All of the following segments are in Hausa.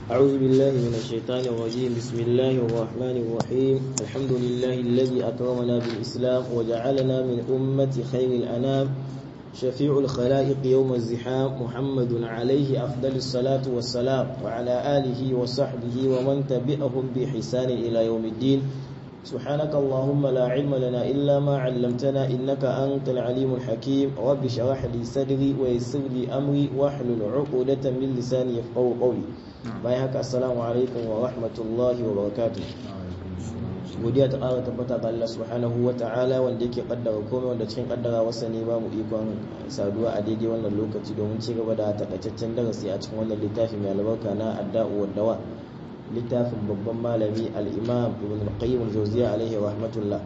أعوذ بالله من الشيطان الرجيم بسم الله الرحمن الرحيم الحمد لله الذي أكرمنا بالإسلام وجعلنا من أمة خير الأنام شفيع الخلائق يوم الزحام محمد عليه أفضل الصلاة والسلام وعلى آله وصحبه ومن تبعهم بحسان إلى يوم الدين سبحانك اللهم لا علم لنا إلا ما علمتنا إنك أنت العليم الحكيم رب اشرح لي صدري ويسر لي أمري واحلل عقدة من لساني يفقهوا قولي bayan haka assalamu alaikum wa rahmatullahi wa barakatuh godiya ta ƙara tabbata ga Allah subhanahu wa ta'ala wanda yake kaddara komai wanda cikin kaddara wasa ne ba mu ikon saduwa a daidai wannan lokaci domin ci gaba da takaitaccen darasi a cikin wannan littafi mai albarka na adda'u wa dawa littafin babban malami al-imam ibn al-qayyim al-jawziyya alaihi rahmatullah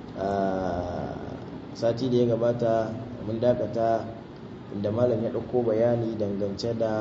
sati da ya gabata mun dakata inda malam ya ɗauko bayani dangance da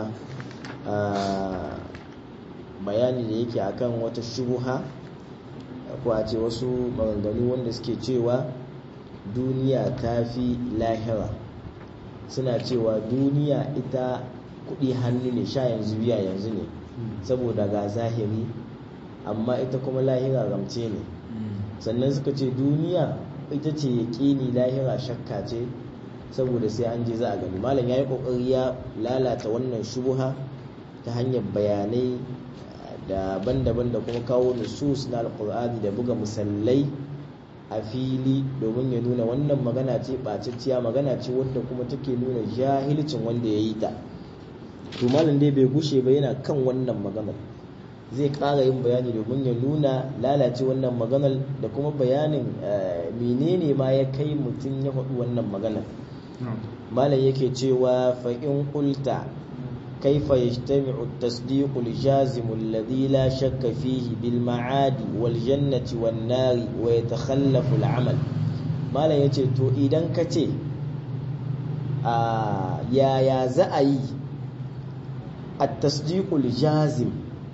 bayani da yake akan wata shubuha ko a ce wasu maganganu wanda suke cewa duniya ta fi lahira suna cewa duniya ita kudi hannu ne sha yanzu biya yanzu ne saboda ga zahiri amma ita kuma lahira ramce ne sannan suka ce duniya ita ce yaƙini lahira shakka ce saboda sai an je za a gani malam ya yi ƙoƙari ya lalata wannan shubuha ta hanyar bayanai daban-daban da kuma kawo nusus na alkur'ani da buga musallai a fili domin ya nuna wannan magana ce ɓacicciya magana ce wadda kuma take nuna jahilcin wanda ya yi ta to malam dai bai gushe ba yana kan wannan maganar zai ƙara yin bayani domin ya nuna lalace wannan maganar da kuma bayanin menene ma ya kai mutum ya faɗi wannan maganar malam yake cewa fa in qulta كيف يجتمع التصديق الجازم الذي لا شك فيه بالمعاد والجنة والنار ويتخلف العمل ما لا يتي تو إذن كتي آه يا يا زأي التصديق الجازم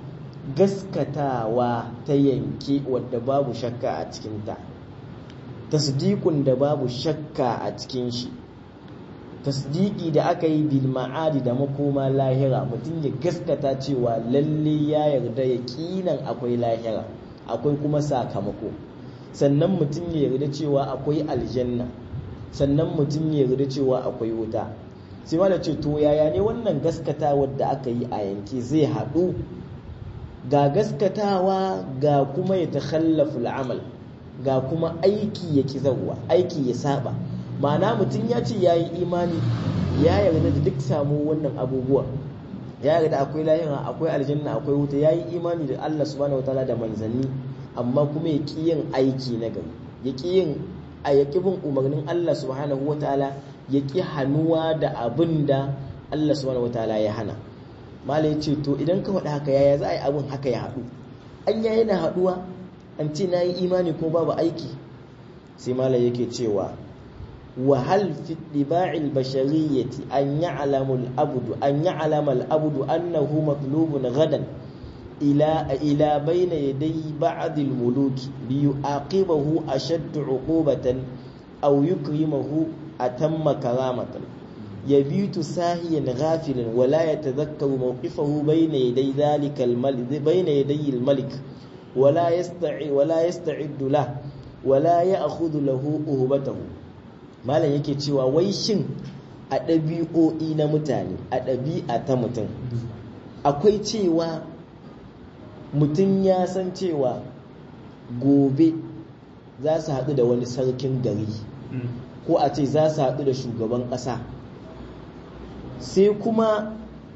gaskatawa ta yanke wadda babu shakka a cikinta tasdiqun da babu shakka a cikin shi tasdiki da aka yi bil ma'adi da makoma lahira mutum ya gaskata cewa lalle ya yarda ya kinan akwai lahira akwai kuma sakamako sannan mutum ya yarda cewa akwai aljanna sannan mutum ya yarda cewa akwai wuta sai ma da ce to yaya ne wannan gaskatawa da aka yi a yanke zai haɗu ga gaskatawa ga kuma ya takhallafu al'amal ga kuma aiki ya kizarwa aiki ya saba ma'ana mutum ya ce ya yi imani ya yarda da duk samu wannan abubuwa ya yarda akwai lahira akwai aljanna akwai wuta ya yi imani da Allah subhanahu wa ta'ala da manzanni amma kuma ya ƙi yin aiki na gari ya ƙi yin a ya bin umarnin Allah subhanahu wa ta'ala ya ƙi hannuwa da abin da Allah subhanahu wa ta'ala ya hana mala ya ce to idan ka faɗi haka yaya za a yi abin haka ya haɗu an ya yana haɗuwa an ce na yi imani ko babu aiki sai mala yake cewa وهل في اتباع البشرية أن يعلم الأبد أن يعلم الأبد أنه مطلوب غدا إلى إلى بين يدي بعض الملوك ليعاقبه أشد عقوبة أو يكرمه أتم كرامة يبيت ساهيا غافلا ولا يتذكر موقفه بين يدي ذلك الملك بين يدي الملك ولا يستعد ولا يستعد له ولا يأخذ له أهبته malam yake cewa wai shin a ɗabi'o'i na mutane a ɗabi'a ta mutum akwai cewa mutum ya san cewa gobe za su haɗu da wani sarkin gari ko a ce za su haɗu da shugaban ƙasa sai kuma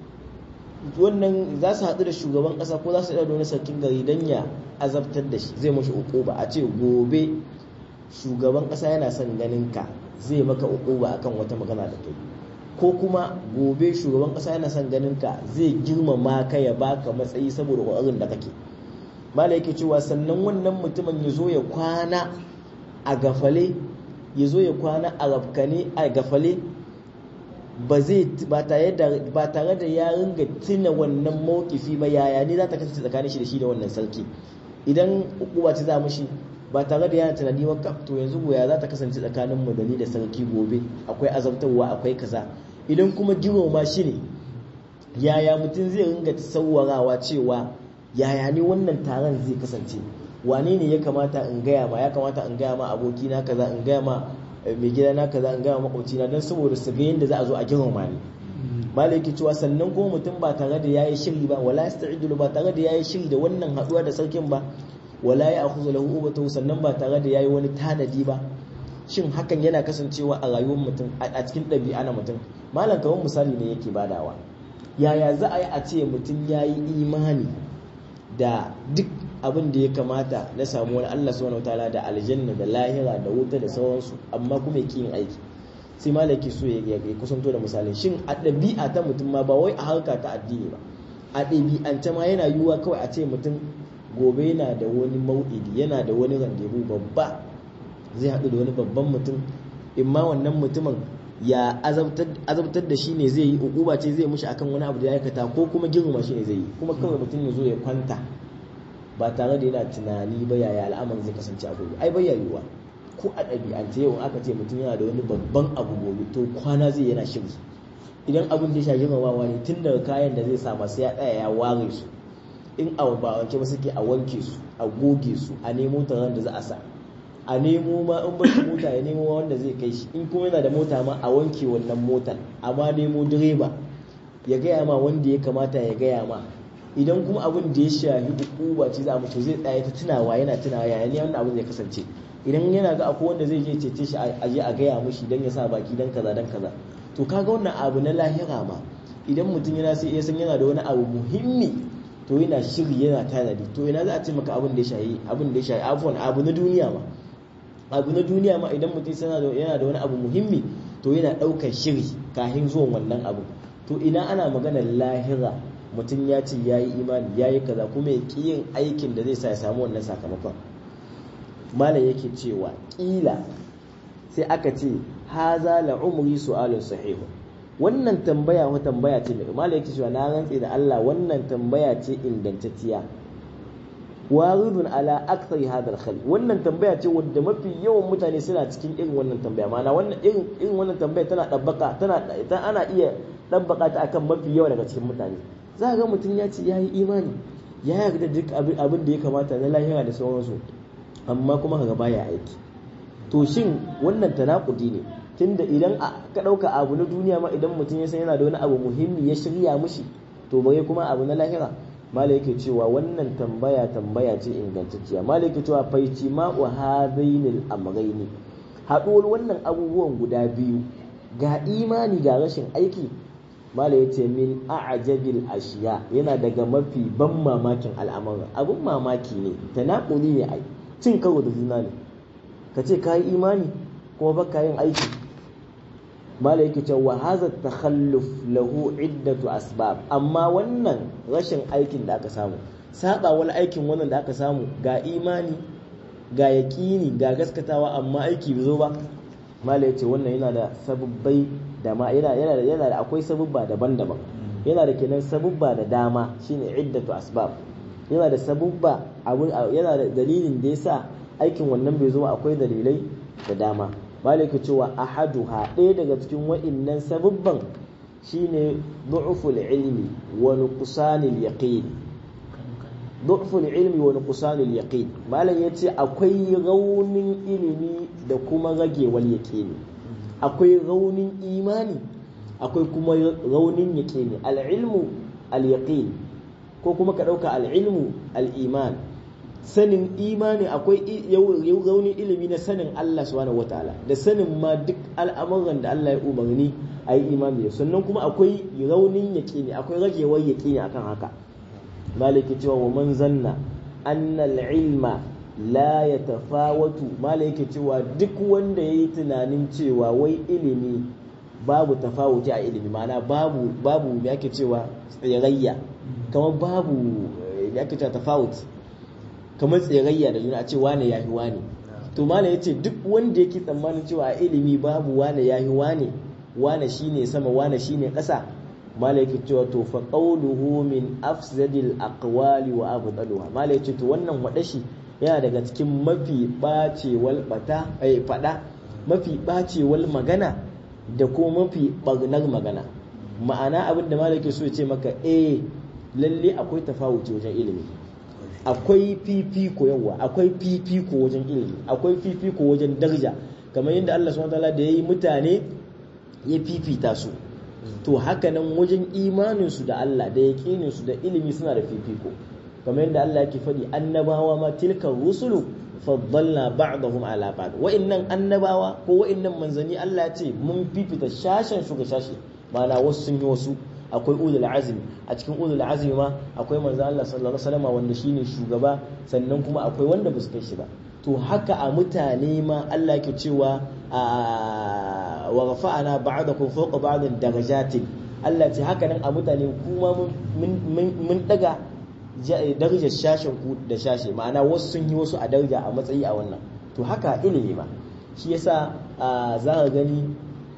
wannan za su haɗu da shugaban ƙasa ko za su haɗu da wani sarkin gari don ya azabtar da shi zai mashi uku ba a ce gobe shugaban ƙasa yana son ganin ka zai maka ukuba akan wata magana da kai ko kuma gobe shugaban kasa yana son ganin ka zai girmama ka ya baka matsayi saboda ƙoƙarin da kake mala yake cewa sannan wannan mutumin ya zo ya kwana a gafale ya zo ya kwana a rafkane a gafale ba zai ba tare da ba tare da ya ringa tuna wannan mawkifi ba yaya ne za ta kasance tsakanin shi da shi da wannan sarki idan ukuba ce za mushi ba tare da yana tunani ba to yanzu goya za ta kasance tsakanin mu da ni da sarki gobe akwai azabtarwa akwai kaza idan kuma girmama shi ne yaya mutum zai ringa tsawarawa cewa yaya ne wannan taron zai kasance wane ne ya kamata in gaya ma ya kamata in gaya ma abokina kaza in gaya ma mai gida na kaza in gaya ma makwabcina don saboda su ga yadda za a zo a girmama ni malai yake cewa sannan kuma mutum ba tare da yayi shiri ba wala yasta'idu ba tare da yayi shiri da wannan haduwa da sarkin ba wala ya akhudhu lahu ubatahu sannan ba tare da yayi wani tanadi ba shin hakan yana kasancewa a rayuwar mutum a cikin ɗabi'a na mutum malam kamar misali ne yake badawa yaya za a yi a ce mutum ya yi imani da duk abin da ya kamata na samu wani Allah subhanahu wataala da aljanna da lahira da wuta da sauransu amma kuma yake yin aiki sai malaki so ya kusanto da misalin shin a ɗabi'a ta mutum ma ba wai a harka ta addini ba a ɗabi'ance ma yana yiwuwa kawai a ce mutum gobe yana da wani mau'idi yana da wani randebu babba zai haɗu da wani babban mutum in ma wannan mutumin ya azabtar da shi ne zai yi ukuba ce zai mushi akan wani abu da ya aikata ko kuma girma shi ne zai yi kuma kawai mutum ya zo ya kwanta ba tare da yana tunani ba yaya al'amarin zai kasance a gobe ai bai yiwuwa ko a ɗabi'ance yau aka ce mutum yana da wani babban abu gobe to kwana zai yana shiri idan abin da ya sha girmamawa ne tun daga kayan da zai sa masu ya tsaya ya ware su in a ba wanke ba suke a wanke su a goge su a nemo taron da za a sa a nemo ma in bashi mota ya nemo wanda zai kai shi in kuma yana da mota ma a wanke wannan motar amma nemo direba ya gaya ma wanda ya kamata ya gaya ma idan kuma abin da ya shafi hukuma ce za a mutu zai tsaya ta tunawa yana tunawa yaya ne wannan abin zai kasance idan yana ga akwai wanda zai je cece shi a je a gaya mushi dan ya sa baki dan kaza dan kaza to kaga wannan abu na lahira ma idan mutum yana sai ya san yana da wani abu muhimmi to yana shiri yana tanadi to ina za a ce maka abin da ya shayi abin da ya shayi afwan abu na duniya ma abu na duniya ma idan mutum yana da wani abu muhimmi to yana ɗaukar shiri kafin zuwan wannan abu to ina ana maganar lahira mutum ya ce ya yi imani ya yi kaza kuma ya ƙi yin aikin da zai sa ya samu wannan sakamakon malam yake cewa ƙila sai aka ce haza la umri su'alun sahihu wannan tambaya wa tambaya ce mai malam yake cewa na rantse da Allah wannan tambaya ce ingantacciya waridun ala akthar hadha al wannan tambaya ce wadda mafi yawan mutane suna cikin irin wannan tambaya ma'ana wannan irin irin wannan tambaya tana dabbaka tana ana iya dabbaka ta akan mafi yawa daga cikin mutane za ga mutum ya ce yayi imani ya yarda duk abin da ya kamata na lahira da sauransu amma kuma kaga baya aiki to shin wannan tanakudi ne tunda idan ka dauka abu na duniya ma idan mutum ya san yana da wani abu muhimmi ya shirya mushi to bare kuma abu na lahira malai yake cewa wannan tambaya tambaya ce ingantacciya malai yake cewa faici ma wa hadainil amrayni haɗuwar wannan abubuwan guda biyu ga imani ga rashin aiki malai yace min a'jabil ashiya yana daga mafi ban mamakin al'amuran abun mamaki ne tanakuli ne ai cin karo da juna ne ka ce ka yi imani kuma baka yin aiki mala yake cewa hadha takhalluf lahu iddatu asbab amma wannan rashin aikin da aka samu saba wani aikin wannan da aka samu ga imani ga yaqini ga gaskatawa amma aiki bai zo ba mala yace wannan yana da sababbai da ma yana yana da yana da akwai sababba daban-daban yana da kenan sababba da dama shine iddatu asbab yana da sababba abun yana da dalilin da yasa aikin wannan bai zo ba akwai dalilai da dama malaka cewa ahaduha ɗaya daga cikin wa'innan sababban shine du'ful ilmi wa nuqsanil yaqin du'ful ilmi wa nuqsanil yaqin malam yace akwai raunin ilimi da kuma ragewar yaqini akwai raunin imani akwai kuma raunin yaqini al-ilmu al-yaqin ko kuma ka dauka al-ilmu al-iman sanin imani akwai raunin ilimi na sanin Allah subhanahu wataala da sanin ma duk al'amuran da Allah ya umarni a yi imani da sannan kuma akwai raunin yaƙini akwai ragewar yaƙini akan haka maliki cewa wa man zanna anna ilma la yatafawatu maliki cewa duk wanda yayi tunanin cewa wai ilimi babu tafawuti a ilimi ma'ana babu babu me ake cewa tsirayya kamar babu me ake cewa tafawuti kamar tsirayya da juna a ce wane yahi wane to malam yace duk wanda yake tsammanin cewa a ilimi babu wane yahi wane wane shine sama wane shine ƙasa malam yake cewa to fa qawluhu min afsadil aqwali wa abdaluha malam yace to wannan wadashi yana daga cikin mafi bacewal bata ai fada mafi bacewal magana da kuma mafi barnar magana ma'ana abin da malaki so ya ce maka eh lalle akwai tafawuci wajen ilimi akwai fifiko yawa akwai fifiko wajen ilimi akwai fifiko wajen daraja kamar yadda Allah subhanahu wataala da yayi mutane ya fifita su to haka nan wajen imanin su da Allah da yaqinin su da ilimi suna da fifiko kamar yadda Allah yake faɗi annabawa ma tilka rusulu faddalna ba'dahum ala ba'd wa'annan annabawa ko wa'annan manzani Allah ya ce mun fifita shashen su ga shashi ma'ana wasu sun yi wasu akwai ulul azmi a cikin ulul azmi ma akwai manzo Allah sallallahu alaihi wasallam wanda shine shugaba sannan kuma akwai wanda ba su kai shi ba to haka a mutane ma Allah yake cewa wa rafa'ana ba'dakum fawqa ba'din darajatin Allah ce haka nan a mutane kuma mun daga darajar shashen ku da shashe ma'ana wasu sun yi wasu a daraja a matsayi a wannan to haka ilimi ma shi yasa za ka gani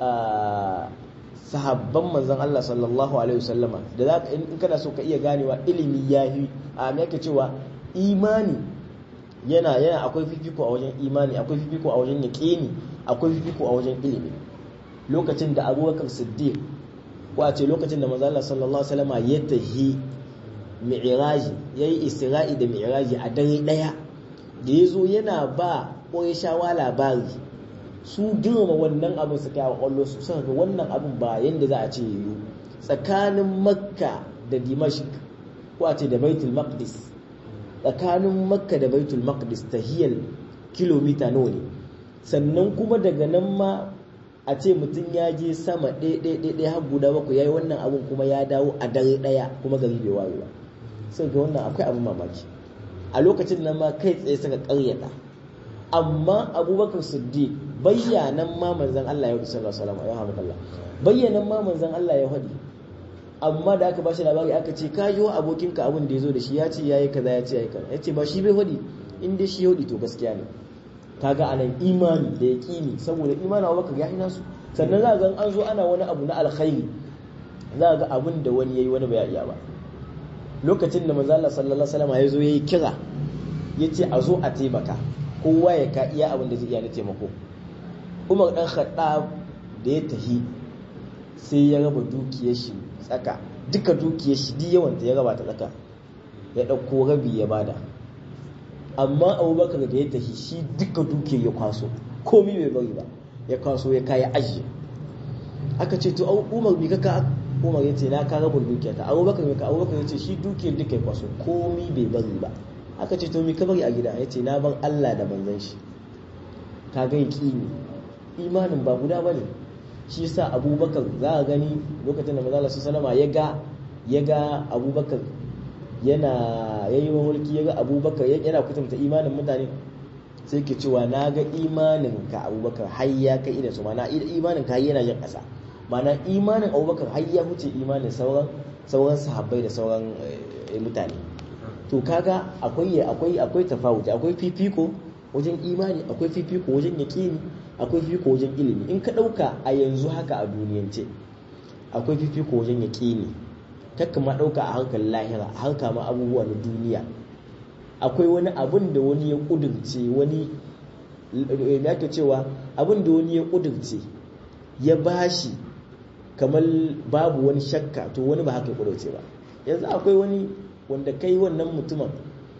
sahabban manzon Allah sallallahu alaihi wasallama da za ka in kana so ka iya ganewa ilimi yahi a me yake cewa imani yana yana akwai fifiko a wajen imani akwai fifiko a wajen yaqini akwai fifiko a wajen ilimi lokacin da Abubakar Siddiq ko a ce lokacin da manzon Allah sallallahu alaihi wasallama ya tahi mi'raji yayi isra'i da mi'raji a dare daya da yazo yana ba Qurayshawa labari su girma wannan abin su kawo kwallo su suka ga wannan abin ba yadda za a ce yiwu tsakanin makka da dimashq ko a ce da baitul maqdis tsakanin makka da baitul maqdis tahiyar kilomita nawa ne sannan kuma daga nan ma a ce mutum ya je sama ɗaya har guda bakwai ya yi wannan abin kuma ya dawo a dare ɗaya kuma gari bai waye ba sai ga wannan akwai abin mamaki a lokacin nan ma kai tsaye suka ƙaryata amma abubakar siddiq bayyanan ma manzan Allah ya hudu sallallahu alaihi wasallam ya hamdallah bayyanan ma manzan Allah ya hudu amma da aka bashi labari aka ce ka yi wa abokinka abin da ya zo da shi ya ce yayi kaza ya ce yayi kaza ya ce ba shi bai hudu in dai shi hudu to gaskiya ne kaga anan imani da yaqini saboda imanin abubakar ya ina su sannan za ga an zo ana wani abu na alkhairi za ga abin da wani yayi wani bai iya ba lokacin da manzo Allah sallallahu alaihi wasallam ya zo yayi kira yace a zo a taimaka kowa ya ka iya abin da zai iya na taimako umar dan khattab da ya tahi sai ya raba dukiyar shi tsaka duka dukiyar shi duk yawan ta ya raba ta tsaka ya dauko rabi ya bada amma abubakar da ya tahi shi duka dukiyar ya kwaso komai bai bari ba ya kwaso ya kaya ajiye aka ce to umar bi ka umar ya ce na ka rabin dukiyar ta abubakar mai ka abubakar ya ce shi dukiyar duka ya kwaso komai bai bari ba aka ce to mi ka bari a gida ya ce na ban Allah da manzon shi ka ga yaqini imanin ba guda bane shi yasa Abubakar za a gani lokacin da manzon Allah sallallahu ya ga ya ga Abubakar yana yayi mulki ya ga Abubakar yana kutumta imanin mutane sai ke cewa na ga imanin ka Abubakar har ya kai idan su mana imanin ka yana yin ƙasa mana imanin Abubakar har ya huce imanin sauran sauran sahabbai da sauran mutane to kaga akwai akwai akwai tafawuti akwai fifiko wajen imani akwai fifiko wajen yaqini akwai fifiko wajen ilimi in ka dauka a yanzu haka a duniyance akwai fifiko wajen yaqini takka ma dauka a hankali lahira a hanka ma abubuwa na duniya akwai wani abun da wani ya kudurce wani ya ke cewa abun da wani ya kudurce ya bashi kamar babu wani shakka to wani ba haka ya kudurce ba yanzu akwai wani wanda kai wannan mutumin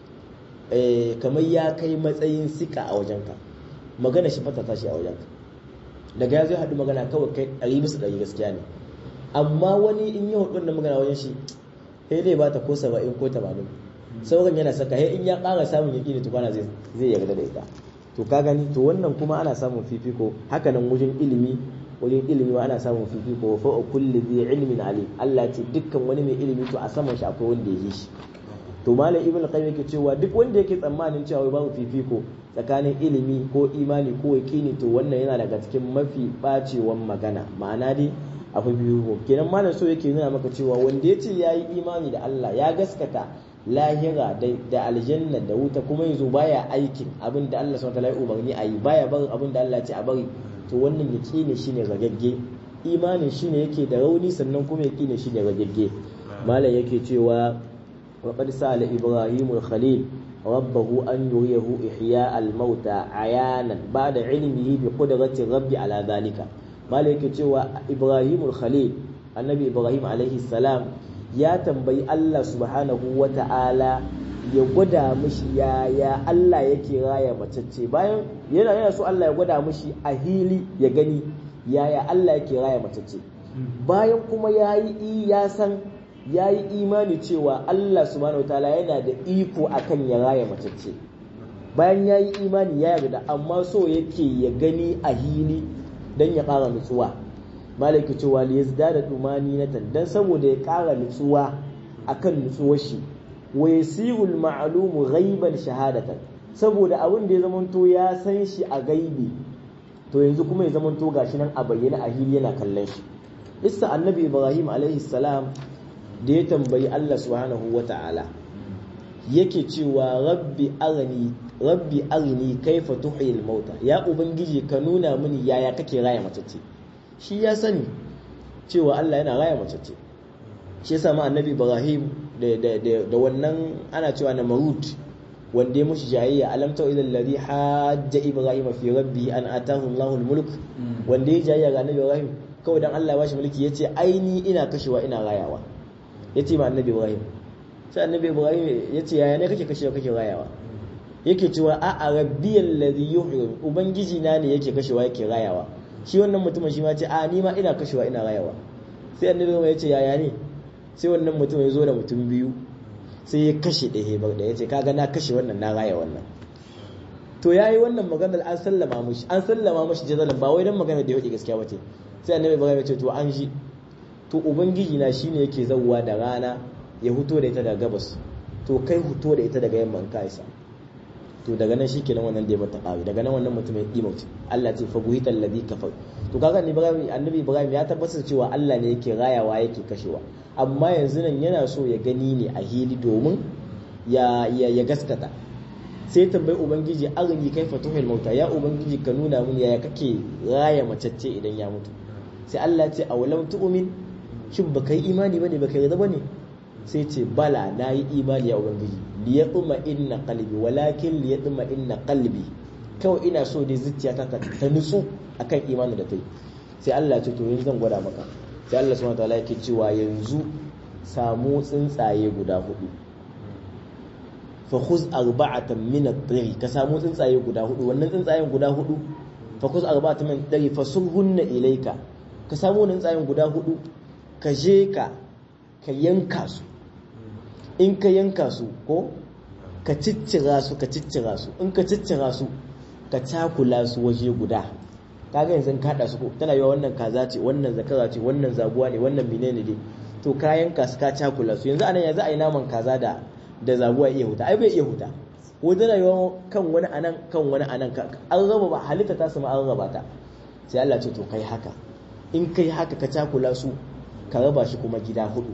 kamar ya kai matsayin sika a wajenka magana shi fata tashi a wajenka daga ya zai haɗu magana kawai kai ɗari bisa ɗari gaskiya ne amma wani in yi hudu da magana wajen shi sai dai ba ta ko saba'in ko tamanin sauran yana saka sai in ya ƙara samun yaƙi ne tukwana zai yarda da ita to ka gani to wannan kuma ana samun fifiko haka nan wajen ilimi wajen ilimi ma ana samun fifiko fa kulli dhi ilmin alim Allah ce dukkan wani mai ilimi to a saman shi akwai wanda ya yi shi to malam ibn qayyim yake cewa duk wanda yake tsammanin cewa babu fifiko tsakanin ilimi ko imani ko yaqini to wannan yana daga cikin mafi bacewan magana ma'ana dai akwai fifiko kenan malam so yake nuna maka cewa wanda ya ce yayi imani da Allah ya gaskata lahira da aljanna da wuta kuma yanzu baya aikin abin da Allah subhanahu wa ta'ala ya umarni a yi baya barin abin da Allah ya ce a bari to wannan yaqini shine ragagge imanin shine yake da rauni sannan kuma yaqini shine ragagge malam yake cewa wa qad sala ibrahimul khalil rabbahu an yuriyahu ihya al mauta ayanan ba'da ilmihi bi qudrati rabbi ala dhalika malam yake cewa ibrahimul khalil annabi ibrahim alaihi salam ya tambayi Allah subhanahu wa ta'ala ya gwada mishi yaya Allah yake raya macece bayan yana yana so Allah ya gwada mishi a hili ya gani yaya Allah yake raya macece bayan kuma ya yi ya san ya yi imani cewa Allah subhanahu wataala yana da iko akan ya raya macece bayan ya yi imani ya yarda amma so yake ya gani a hili don ya ƙara nutsuwa malaki cewa li yazdada dumani na dan saboda ya ƙara nutsuwa akan nutsuwar shi wa yasirul ma'lumu ghaiban shahadatan saboda abin da ya zamanto ya san shi a gaibi to yanzu kuma ya zamanto gashi nan a bayyana a hili yana kallon shi isa annabi ibrahim alaihi salam da ya tambayi Allah subhanahu wata'ala yake cewa rabbi arini rabbi arini kaifa tuhyil mauta ya ubangiji ka nuna mini yaya kake raya matacce shi ya sani cewa Allah yana raya matacce shi yasa ma annabi ibrahim da wannan ana cewa na marut wanda ya mushi jayayya alam ta ila alladhi hajja ibrahim fi rabbi an atahu Allahu mulk wanda ya jayayya ga annabi ibrahim kawai dan Allah ya bashi mulki yace aini ina kashewa ina rayawa yace ma annabi ibrahim sai annabi ibrahim yace yaya ne kake kashewa kake rayawa yake cewa a a rabbiyal ladhi yuhyi ubangiji na ne yake kashewa yake rayawa shi wannan mutumin shi ma ce a ni ma ina kashewa ina rayawa sai annabi ibrahim yace yaya ne sai wannan mutum ya zo da mutum biyu sai ya kashe ɗaya bar da ya ce kaga na kashe wannan na raya wannan to yayi wannan maganar an sallama mushi an sallama mushi jazalan ba wai dan magana da yake gaskiya bace sai annabi ibrahim ya ce to an shi to ubangiji na shine yake zawwa da rana ya huto da ita daga gabas to kai huto da ita daga yamman ka isa to daga nan shikenan wannan da ya mata ƙari daga nan wannan mutum ya dimauce Allah ce fa buhital ladhi kafar to kaga Ibrahim annabi Ibrahim ya tabbatar cewa Allah ne yake rayawa yake kashewa amma yanzu nan yana so ya gani ne a hili domin ya ya gaskata sai tambayi ubangiji arini kai fatuhul mauta ya ubangiji ka nuna mun yaya kake raya macece idan ya mutu sai Allah ya ce awalam tu'min shin baka yi imani bane baka yarda bane sai ce bala na yi imani ya ubangiji liyatuma inna qalbi walakin liyatuma inna qalbi kawai ina so dai zuciyata ta ta nutsu akan imani da tai sai Allah ya ce to yanzu zan gwada maka sai Allah subhanahu wataala yake cewa yanzu samu tsuntsaye guda hudu fa khuz arba'atan min at-tayr ka samu tsuntsaye guda hudu wannan tsuntsayen guda hudu fa khuz arba'atan min at-tayr fasulhunna ilayka ka samu wannan tsuntsayen guda hudu ka je ka ka yanka su in ka yanka su ko ka ciccira su ka ciccira su in ka ciccira su ka cakula su waje guda kaga yanzu ka hada su ko tana yiwa wannan kaza ce wannan zakara ce wannan zaguwa ne wannan menene ne to ka yanka su ka cakula su yanzu anan yanzu a yi naman kaza da da zaguwa iya huta ai bai iya huta ko tana yiwa kan wani anan kan wani anan an raba ba halitta ta su ma an raba ta sai Allah ce to kai haka in kai haka ka cakula su ka raba shi kuma gida hudu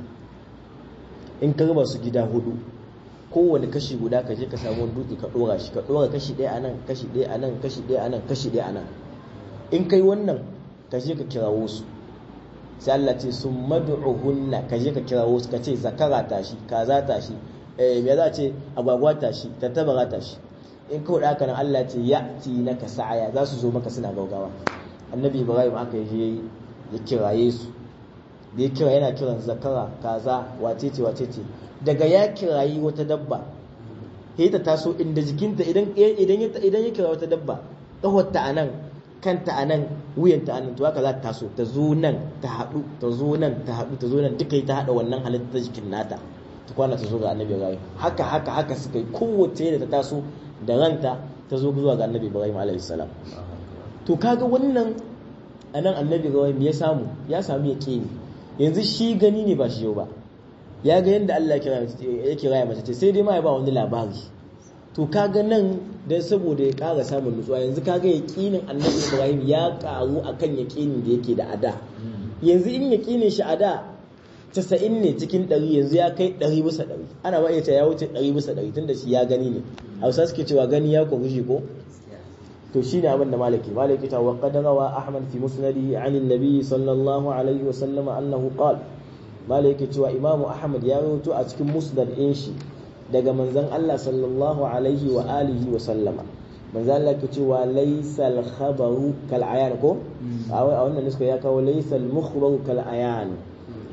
in ka raba su gida hudu kowane kashi guda ka je ka samu wani dutse ka dora shi ka dora kashi ɗaya a nan kashi ɗaya a nan kashi ɗaya a nan kashi ɗaya a nan in kai wannan ka je ka kirawo su sai Allah ce sun mad'uhunna ka je ka kirawo su ka ce zakara tashi kaza tashi eh me za ce agwagwa tashi tattabara tashi in kawai da haka nan Allah ce ya ti naka sa'aya za su zo maka suna gaugawa annabi ibrahim aka yi ya kiraye su da ya kira yana kiran zakara kaza wacece wacece daga ya kirayi wata dabba sai ta taso inda jikinta idan idan idan ya kira wata dabba kawarta anan kanta anan wuyanta anan to haka za ta taso ta zo nan ta haɗu ta zo nan ta haɗu ta zo nan duka ta haɗa wannan halitta ta jikin nata ta kwana ta zo ga annabi ibrahim haka haka haka suka yi kowace da ta taso da ranta ta zo zuwa ga annabi ibrahim alaihi salam to kaga wannan anan annabi ibrahim ya samu ya samu ya ne yanzu shi gani ne ba shi yau ba ya ga yadda Allah ya kira ya mace ce sai dai ma ya ba wani labari to kaga nan dan saboda ya ƙara samun nutsuwa yanzu kaga yaƙinin annabi Ibrahim ya ƙaru akan yaƙinin da yake da ada yanzu in yaƙinin shi ada casa'in ne cikin ɗari yanzu ya kai ɗari bisa ɗari ana ma iya ya wuce ɗari bisa ɗari tunda shi ya gani ne hausa suke cewa gani ya kwaru shi ko to shi ne abin da malaki malaki ta waƙa da rawa ahmad fi musnadihi an nabi sallallahu alaihi wa sallama annahu qala malaki cewa imamu ahmad ya rawaito a cikin musnad ɗin shi daga manzon Allah sallallahu alaihi wa alihi wa sallama manzon Allah ke cewa laysal khabaru kal ayan ko a wannan nuska ya kawo laysal mukhbaru kal ayan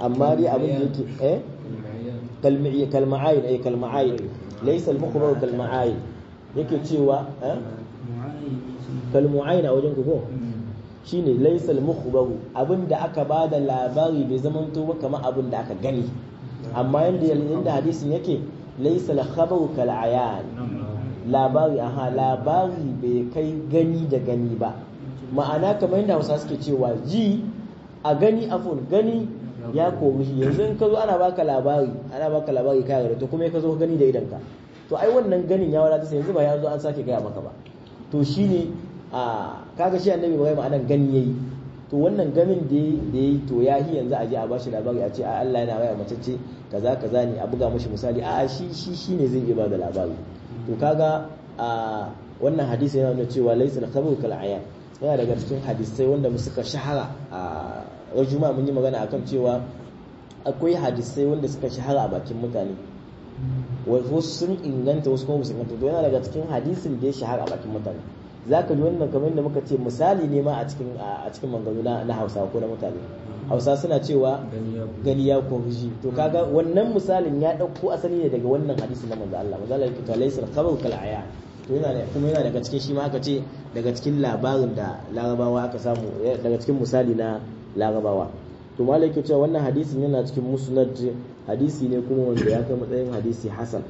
amma dai abin da yake eh kalmi'i kalma'ayin eh kalma'ayin laysa al-mukhbar kalma'ayin yake cewa eh kalmu'ayin a wajen ku ko shine laysa al-mukhbar abinda aka bada labari bai zamanto ba kamar abin da aka gani amma yanda yanda hadisin yake laysa al-khabaru kal ayan labari aha labari bai kai gani da gani ba ma'ana kamar yadda Hausa suke cewa ji a gani afun gani ya kori shi yanzu in ka zo ana baka labari ana baka labari kai da to kuma ka zo gani da idanka to ai wannan ganin ya wadata sai yanzu ba ya zo an sake gaya maka ba to shine a kaga shi annabi Ibrahim anan gani yayi to wannan ganin da yayi to ya hi yanzu a je a bashi labari a ce a Allah yana waya mace ce kaza kaza ne a buga mashi misali a shi shi shine zai iya bada labari to kaga a wannan hadisi yana nuna cewa laysa al-khabaru kal ayan yana daga cikin hadisai wanda suka shahara a rajuma mun yi magana akan cewa akwai hadisai wanda suka shahara a bakin mutane wasu sun inganta wasu kuma su inganta to yana daga cikin hadisin da ya shahara a bakin mutane zaka ji wannan kamar yadda muka ce misali ne ma a cikin a cikin manganu na Hausa ko na mutane Hausa suna cewa gani ya koriji to kaga wannan misalin ya dauko asali ne daga wannan hadisi na manzo Allah manzo Allah yake to laysa al-khabaru kal aya to yana kuma yana daga cikin shi ma aka ce daga cikin labarin da larabawa aka samu daga cikin misali na larabawa to malai ke cewa wannan hadisin yana cikin musnad hadisi ne kuma wanda ya kai matsayin hadisi hasan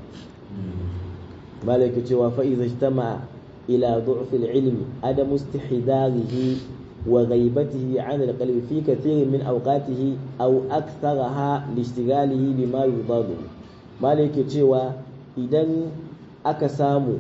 malai ke cewa fa idza ijtama ila du'f al-ilm adam istihdarihi wa ghaibatihi 'an al-qalbi fi kathirin min awqatihi aw aktharaha li ishtighalihi bima yudadu malai ke cewa idan aka samu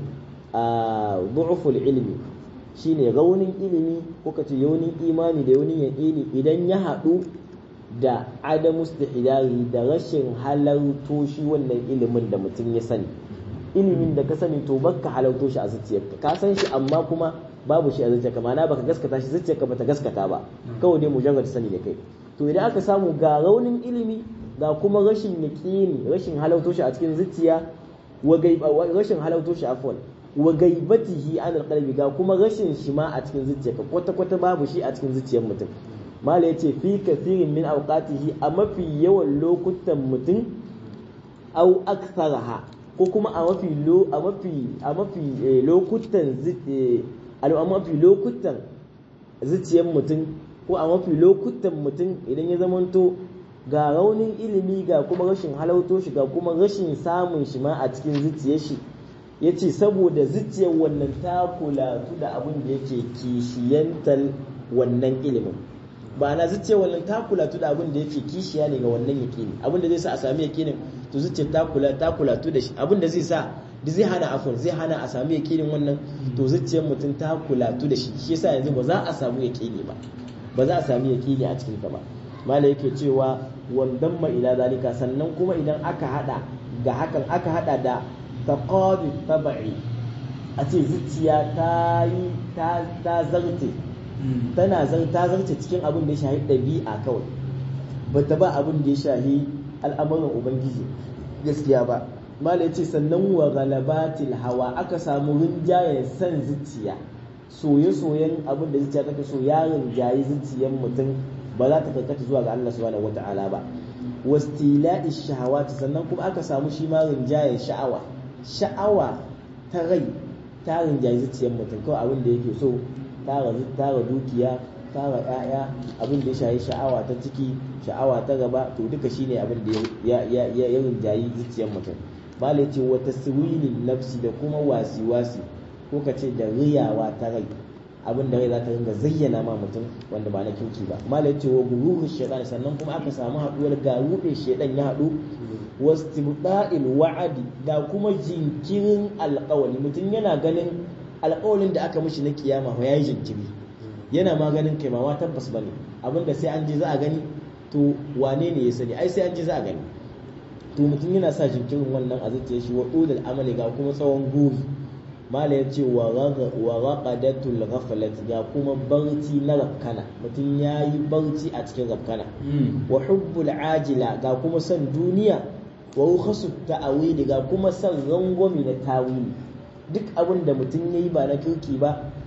a du'uful ilmi shine raunin ilimi ko kace yaunin imani da yaunin yaqini idan ya haɗu da adamu istihdari da rashin halarto shi wannan ilimin da mutum ya sani ilimin da ka sani to baka halarto shi a zuciyarka ka san shi amma kuma babu shi a zuciyarka ma'ana baka gaskata shi zuciyarka bata gaskata ba kawai dai mujarrad sani da kai to idan aka samu ga raunin ilimi ga kuma rashin yaqini rashin halarto shi a cikin zuciya wa rashin halarto shi afwan wa gaibatihi an alqalbi ga kuma rashin shi ma a cikin zuciyarka kwata kwata babu shi a cikin zuciyar mutum mala yace fi kathirin min awqatihi a mafi yawan lokutan mutum au aktharaha ko kuma a mafi lo a mafi a mafi lokutan a mafi lokutan zuciyar mutum ko a mafi lokutan mutum idan ya zamanto ga raunin ilimi ga kuma rashin halauto shi ga kuma rashin samun shi ma a cikin zuciyar shi ya ce saboda zuciyar wannan ta kulatu da abin da yake kishiyantar wannan ilimin ba na zuciyar wannan ta kulatu da abin da yake kishiya ne ga wannan yakini abin da zai sa a sami yakinin to zuciyar ta kula ta kulatu da shi abin da zai sa da zai hana afon zai hana a sami yakinin wannan to zuciyar mutum ta kulatu da shi shi yasa yanzu ba za a samu yakini ba ba za a sami yakini a cikin ta ba mala yake cewa wandan ma ila zalika sannan kuma idan aka hada ga hakan aka hada da taqadi tabi'i a ce zuciya ta yi ta zarte tana ta zarce cikin abin da ya shahi ɗabi'a kawai ba ta ba abin da ya shahi al'amuran ubangiji gaskiya ba mala ce sannan wa galabatil hawa aka samu rinjayen san zuciya soye-soyen abin da zuciya take so ya rinjayi zuciyar mutum ba za ta karkata zuwa ga Allah subhanahu wata'ala ba wastila'i shahawati sannan kuma aka samu shi ma rinjayen sha'awa sha'awa ta rai ta rinjayi zuciyar mutum kawai abin da yake so tara tara dukiya tara ƴaƴa abin da ya shayi sha'awa ta ciki sha'awa ta gaba to duka shine abin da ya ya ya ya rinjayi zuciyar mutum malai ce wa taswilin nafsi da kuma wasi wasi ko ka ce da riyawa ta rai abin da rai za ta ringa zayyana ma mutum wanda ba na kirki ba malai ce wa gururu shaitan sannan kuma aka samu haɗuwar ga ruɗe shaitan ya haɗu wastibda'il wa'adi da kuma jinkirin alƙawali mutum yana ganin alƙawalin da aka mishi na kiyama ya yi jinkiri yana ma ganin kai ma tabbas bane abinda sai an je za a gani to wane ne ya sani ai sai an je za a gani to mutum yana sa jinkirin wannan a zuciyar shi wa udul amali ga kuma tsawon guri mala ya ce wa raqadatul ghaflat ga kuma barci na rafkana mutum ya yi barci a cikin rafkana wa hubbul ajila ga kuma son duniya wa rukhasu ta'awili ga kuma son rangwami na tawili duk abin da mutum ya yi ba na kirki ba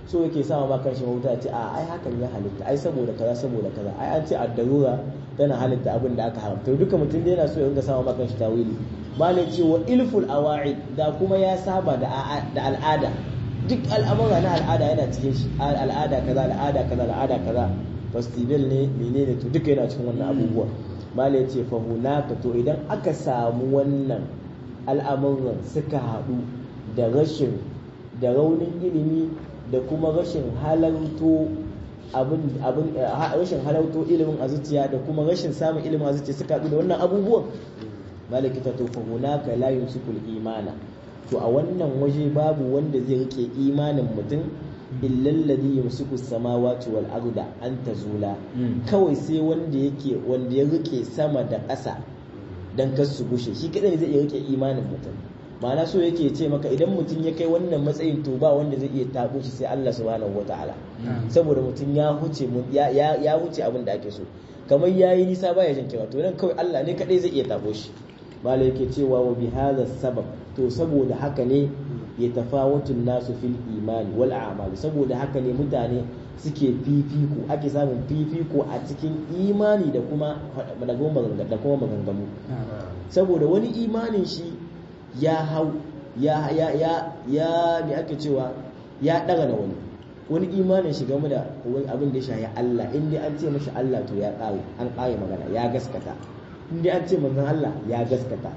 so yake sama ba kanshi mahuta ce a ai hakan ya halitta ai saboda kaza saboda kaza ai an ce addarura tana halitta abin da aka haramta duka mutum da yana so ya ringa sama ba kanshi tawili malai ce wa ilful awa'id da kuma ya saba da al'ada duk al'amura na al'ada yana cikin shi al'ada kaza al'ada kaza al'ada kaza festival ne menene to duka yana cikin wannan abubuwa malai ce fa hunaka to idan aka samu wannan al'amuran suka haɗu da rashin da raunin ilimi da kuma rashin halarto abin abin rashin halarto ilimin a zuciya da kuma rashin samun ilimin a zuciya suka haɗu da wannan abubuwan malaki ta to fa hunaka la yumsikul imana to a wannan waje babu wanda zai rike imanin mutum illal ladhi yumsiku samawati wal arda an tazula kawai sai wanda yake wanda ya rike sama da ƙasa dan kar su gushe shi kadai ne zai iya rike imanin mutum ma'ana so yake ce maka idan mutum ya kai wannan matsayin to ba wanda zai iya tabo shi sai Allah subhanahu wataala saboda mutum ya huce ya ya huce abin da ake so kamar yayi nisa baya jin kira to nan kawai Allah ne kadai zai iya tabo shi malai yake cewa wa bi hadha sabab to saboda haka ne ya tafawatun nasu fil imani wal a'mal saboda haka ne mutane suke fifiko ake samun fifiko a cikin imani da kuma da kuma maganganu saboda wani imanin shi ya hau ya ya ya ya me ake cewa ya daga na wani wani imanin shi game da wani abin da ya shahi Allah in dai an ce mashi Allah to ya kare an kare magana ya gaskata in dai an ce manzon Allah ya gaskata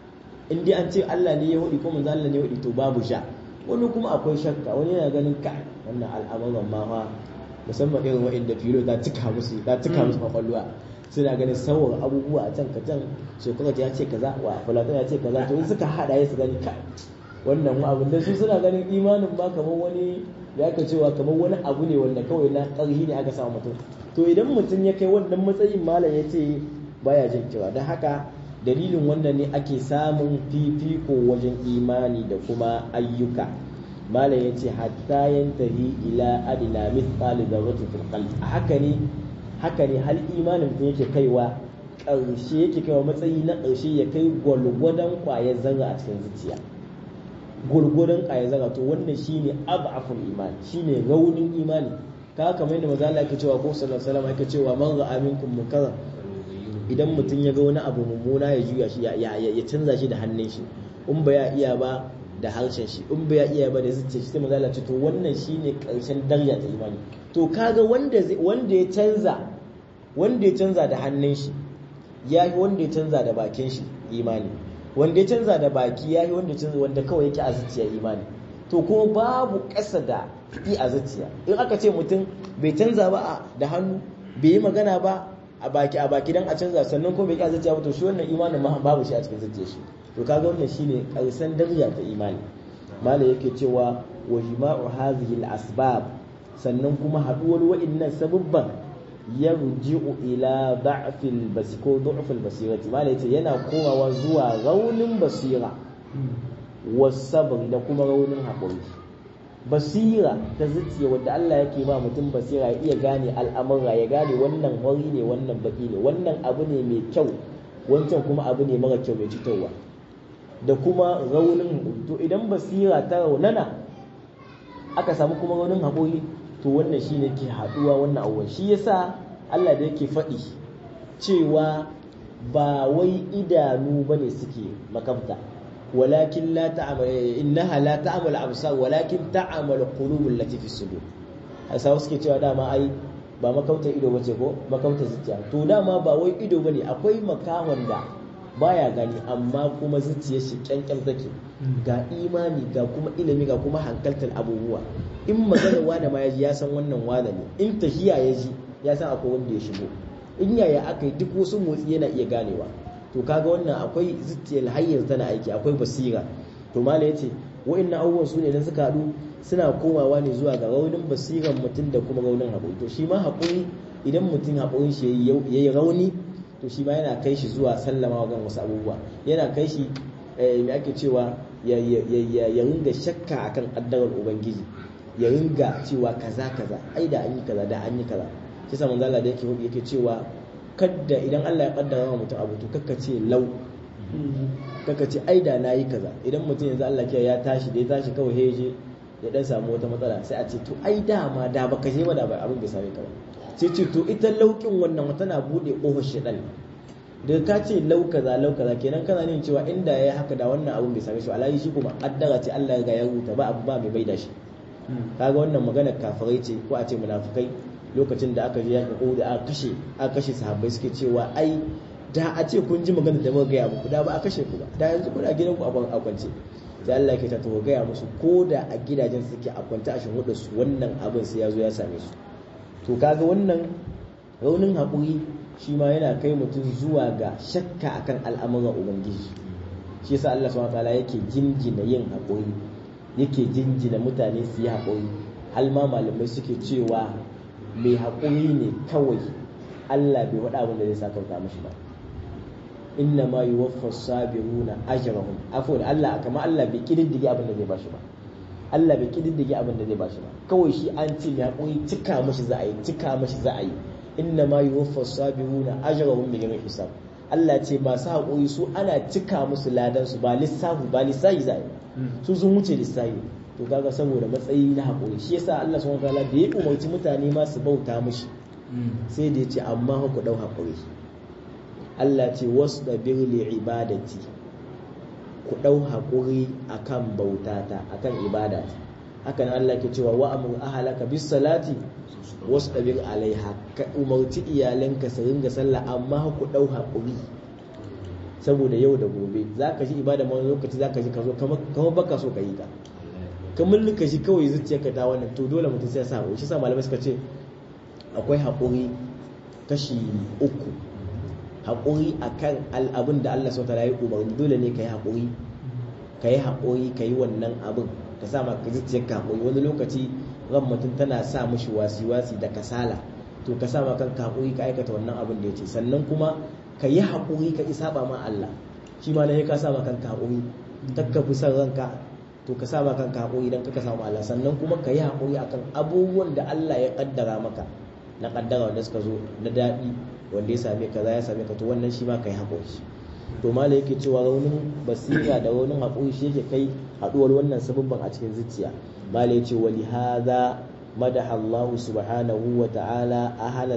in dai an ce Allah ne ya hudi ko manzon Allah ne ya hudi to babu sha wani kuma akwai shakka wani yana ganin ka wannan al'amuran ma fa musamman irin wa'inda filo ta cika musu ta cika musu kwakwalwa suna ganin sauran abubuwa a can ka can shekara ya ce kaza wa fulatan ya ce kaza to in suka hada ya su gani ka wannan abin da su suna ganin imanin ba kamar wani da aka cewa kamar wani abu ne wanda kawai na ƙarhi ne aka samu mutum to idan mutum ya kai wannan matsayin malam ya ce baya jin cewa don haka dalilin wannan ne ake samun fifiko wajen imani da kuma ayyuka malam ya ce hatta yantahi ila adina mithqali dharratin fil qalbi haka ne haka ne hal imanin mutum yake kaiwa ƙarshe yake kaiwa matsayi na ƙarshe ya kai gwalgwadon ƙwayar zarra a cikin zuciya gwargwadon ƙwayar zarra to wannan shine ab'aful imani shine raunin imani ka kamar yadda maza Allah yake cewa ko sallallahu alaihi wasallam yake cewa man ra'a minkum munkaran idan mutum ya ga wani abu mummuna ya juya shi ya canza shi da hannun shi in ba ya iya ba da harshen shi in ba ya iya ba da zuciya shi sai maza Allah ce to wannan shine ƙarshen daraja ta imani to kaga wanda wanda ya canza wanda ya canza da hannun shi ya yi wanda ya canza da bakin shi imani wanda ya canza da baki ya yi wanda ya canza wanda kawai yake a zuciya imani to kuma babu ƙasa da yi a zuciya in aka ce mutum bai canza ba da hannu bai yi magana ba a baki a baki dan a canza sannan kuma bai ƙi a zuciya ba to shi wannan imanin ma babu shi a cikin zuciya shi to kaga wannan shine ƙarshen daraja ta imani malam yake cewa wa jima'u hadhihi al-asbab sannan kuma haduwar wa'annan sababban yarji'u ila da'fil basi ko du'fil basirati malai yace yana komawa zuwa raunin basira wasabr da kuma raunin haƙuri basira ta zuciya wadda Allah yake ba mutum basira ya iya gane al'amura ya gane wannan wari ne wannan baki ne wannan abu ne mai kyau wancan kuma abu ne mara kyau mai cutarwa da kuma raunin to idan basira ta raunana aka samu kuma raunin haƙuri to wannan shine ke haɗuwa wannan abubuwan shi yasa Allah da yake faɗi cewa ba wai idanu bane suke makabta walakin la ta'mal innaha la ta'mal absar walakin ta'mal qulubul lati fi sudur hasa suke cewa dama ai ba makautar ido bace ko makautar zuciya to dama ba wai ido bane akwai makahon da baya gani amma kuma zuciyar shi kyankyan take ga imani ga kuma ilimi ga kuma hankaltar abubuwa in magana wane ma ya ji ya san wannan wane ne in tahiya ya ji ya san akwai wanda ya shigo in yaya aka yi duk wasu motsi yana iya ganewa to kaga wannan akwai zuciyar hanyar tana aiki akwai basira to mala yace wa'annan abubuwan su ne idan suka haɗu suna komawa ne zuwa ga raunin basiran mutum da kuma raunin haƙuri to shi ma haƙuri idan mutum haƙurin shi ya yi rauni to shi ma yana kai shi zuwa sallama wa wasu abubuwa yana kai shi me ake cewa ya ringa shakka akan addarar ubangiji ya ringa cewa kaza kaza ai da an yi kaza da an yi kaza shi sa manzo Allah da yake yake cewa kadda idan Allah ya kaddara wa mutum abu to kakka ce lau kakka ce ai da nayi kaza idan mutum yanzu Allah ya tashi da ya tashi kawai ya je ya dan samu wata matsala sai a ce to ai dama da baka je ba da abin bai same ka ba sai ce to ita laukin wannan tana bude kofar shedan da ka ce lau kaza lau kaza kenan kana nin cewa inda yayi haka da wannan abin bai same shi alayi shi kuma addara ce Allah ya ga ya rubuta ba abu ba mai baida shi kaga wannan maganar kafirai ce ko a ce munafikai lokacin da aka je yakin Uhud aka kashe aka kashe sahabbai suke cewa ai da a ce kun ji maganar da muka gaya muku da ba a kashe ku ba da yanzu kuna gidan ku a kwance sai Allah yake ta to gaya musu ko da a gidajen suke a kwance a shin su wannan abin sai ya zo ya same su to kaga wannan raunin haƙuri shi ma yana kai mutum zuwa ga shakka akan al'amuran ubangiji shi yasa Allah subhanahu wataala yake jinjina yin haƙuri yake jinjina mutane su yi haƙuri har ma malamai suke cewa mai haƙuri ne kawai Allah bai faɗa abin da zai sakauta mashi ba inna ma yuwaffa sabiruna ajrahum afwan Allah kama Allah bai kididdige abin da zai bashi ba Allah bai kididdige abin da zai bashi ba kawai shi an ce mai haƙuri cika mashi za a yi cika mashi za a yi inna ma yuwaffa sabiruna ajrahum bighairi hisab Allah ce masu haƙuri su ana cika musu ladan su ba lissafi ba lissafi za a yi su sun wuce lissafi to kaga saboda matsayi na haƙuri shi yasa Allah subhanahu wataala da ya umarci mutane ma su bauta mishi sai da ya ce amma ku dau haƙuri Allah ce wasu da birli ibadati ku dau haƙuri akan bautata akan ibadata haka nan Allah ke cewa wa amur ahalaka bis salati wasu ɗabir alaiha ka umarci iyalanka su ringa sallah amma ku ɗau haƙuri saboda yau da gobe za ka ji ibada wani lokaci za ka ji ka zo kamar baka so ka yi ta kamar ka shi kawai zuciyarka ta wannan to dole mutum sai ya sa haƙuri shi sa malamai suka ce akwai haƙuri kashi uku haƙuri akan al'abin da Allah sauta ya yi umarni dole ne ka yi haƙuri ka yi haƙuri ka yi wannan abin ka sa ma ka zuciyarka haƙuri wani lokaci ran mutum tana sa mishi wasi-wasi da kasala to ka sa ma kanka haƙuri ka aikata wannan abin da ya ce sannan kuma ka yi haƙuri ka isa ba ma Allah shi ma ne ka sa ma kanka haƙuri takka fi son ranka to ka sa ma kanka haƙuri idan ka samu Allah sannan kuma ka yi haƙuri akan abubuwan da Allah ya kaddara maka na kaddara wanda suka zo na daɗi wanda ya same ka za ya same ka to wannan shi ma ka yi haƙuri to mala yake cewa raunin basira da raunin haƙuri shi yake kai haɗuwar wannan sababban a cikin zuciya mala ya ce wali hadha madaha Allah subhanahu wa ta'ala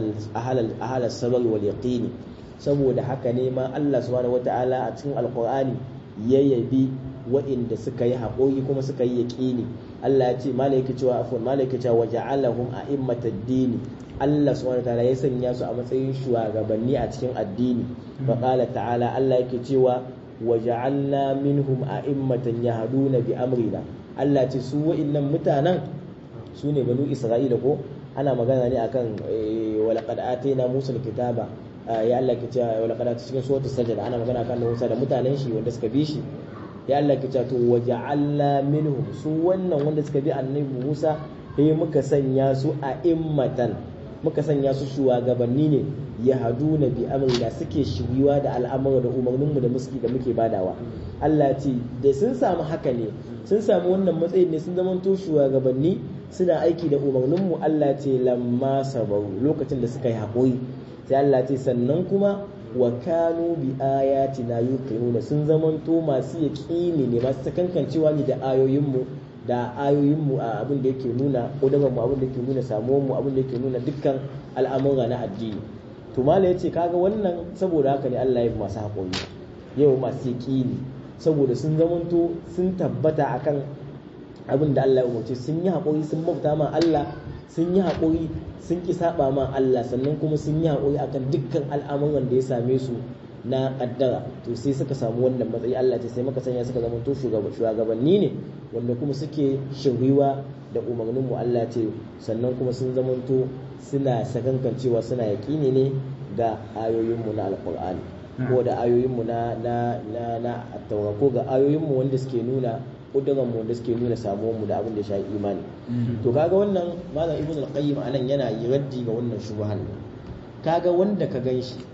ahalal sabar wal yaqini saboda haka ne ma Allah subhanahu wa ta'ala a cikin alqur'ani ya yabi wa'inda suka yi haƙuri kuma suka yi yaqini Allah ya ce mala yake cewa afwan mala yake cewa waja'alahum a'immatad dini Allah subhanahu wa ta'ala ya sanya su a matsayin shugabanni a cikin addini fa qala ta'ala Allah yake cewa waja'alna minhum a'immatan yahduna bi amrina Allah ce su wa'innan mutanen su ne banu Isra'ila ko ana magana ne akan walaqad atayna Musa kitaba ya Allah ke cewa walaqad atayna cikin suratul sajda ana magana akan Musa da mutanen shi wanda suka bi shi ya Allah ke cewa to waja'alna minhum su wannan wanda suka bi annabi Musa sai muka sanya su a immatan muka sanya su shugabanni ne ya hadu na bi amrina suke shiriwa da al'amura da umarninmu da muski da muke badawa Allah ce da sun samu haka ne sun samu wannan matsayin ne sun zamanto shugabanni suna aiki da umarninmu Allah ce lamma sabaru lokacin da suka yi haƙuri sai Allah ce sannan kuma wa kanu bi ayatina yuqinuna sun zamanto masu yaqini ne masu sakankancewa ne da ayoyinmu da ayoyinmu a abin da yake nuna ƙudurinmu abin da yake nuna samuwanmu abin da yake nuna dukkan al'amura na addini to mala ya ce kaga wannan saboda haka ne Allah ya fi masu haƙuri yau masu yaƙini saboda sun zamanto sun tabbata akan abin da Allah ya umarce sun yi haƙuri sun bauta ma Allah sun yi haƙuri sun ki saba ma Allah sannan kuma sun yi haƙuri akan dukkan al'amuran da ya same su na kaddara to sai suka samu wannan matsayi Allah ce sai maka sanya suka zama to shugabanni ne wanda kuma suke shiriwa da umarnin mu Allah ce sannan kuma sun zama to suna sakankancewa suna yaƙini ne ga ayoyin mu na alqur'ani ko da ayoyin mu na na na na ko ga ayoyin mu wanda suke nuna kuduran mu wanda suke nuna samuwar mu da abin da ya shafi imani to kaga wannan malam ibnu al-qayyim anan yana yi raddi ga wannan shubhan kaga wanda ka ganshi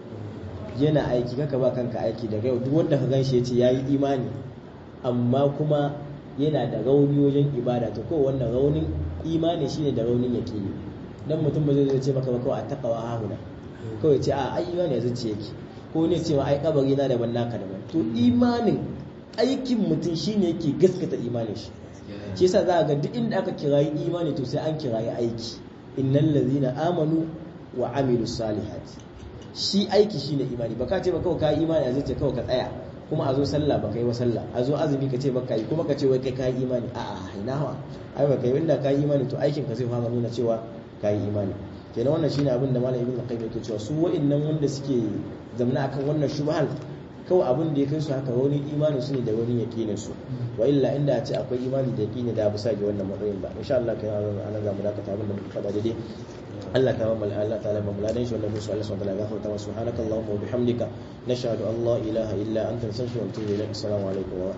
yana aiki kaka ba kanka aiki daga yau duk wanda ka ganshi yace yayi imani amma kuma yana da rauni wajen ibada to kawai wannan raunin imani shine da raunin yaqini dan mutum ba zai ce maka ba kawai a taqwa hahuna kawai ce a ai imani ya zuciya yake ko ne cewa ai kabari na daban naka daban to imanin aikin mutum shine yake gaskata imanin shi shi yasa za ga duk inda aka kirayi imani to sai an kirayi aiki innal ladzina amanu wa amilus salihati shi aiki shine imani baka ce ba kawai ka imani a zai kawai ka tsaya kuma a zo sallah baka yi wa sallah a zo azumi ka ce baka yi kuma ka ce wai kai ka yi imani a'a ina hawa ai baka yi inda ka yi imani to aikin ka zai fara nuna cewa ka yi imani kenan wannan shine abin da malam ibnu qayyim yake cewa su wa'annan wanda suke zamna akan wannan shubhal kawai abin da ya kai su haka wani imanin su ne da wani yaqinin su wa illa inda a ce akwai imani da yaqini da ba sa ga wannan matsayin ba insha Allah kai ana za mu dakata abin da muka faɗa daidai Allah ta mamal Allah ta'ala mamal ladan shi wannan musu Allah subhanahu wa ta'ala gafarta wa subhanakallahumma wa bihamdika nashhadu an la ilaha illa anta nastaghfiruka wa natubu ilaik assalamu alaikum wa